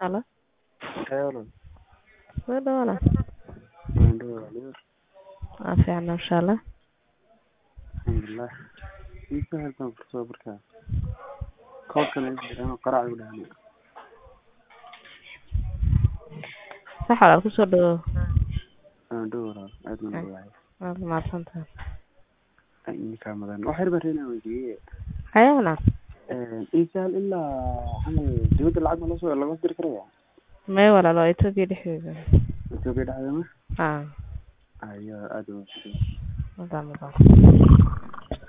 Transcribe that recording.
Halo, Hello. soo dhawaada. Mandhow Aliyo. Waa fiican insha Allah. Alxamdulilah. Inta halkan fursado markaa. Koodkan ay jiraan qarac u dhahan. Sax walaal ku soo dhawow. Mandhow walaal aad ma dhawahay. Waad mahadsantahay. Ay ninka madan. Wax yar baan weydiiyay. Hayana, Ee insaal ilaa camal dibadda lacag ma la soo laga diri karaya. may walaal waa Itoobiya dhexdeeda. Ethiopia dhexdeeda ma? Ah, Ayo aad u. wadaam wadaam.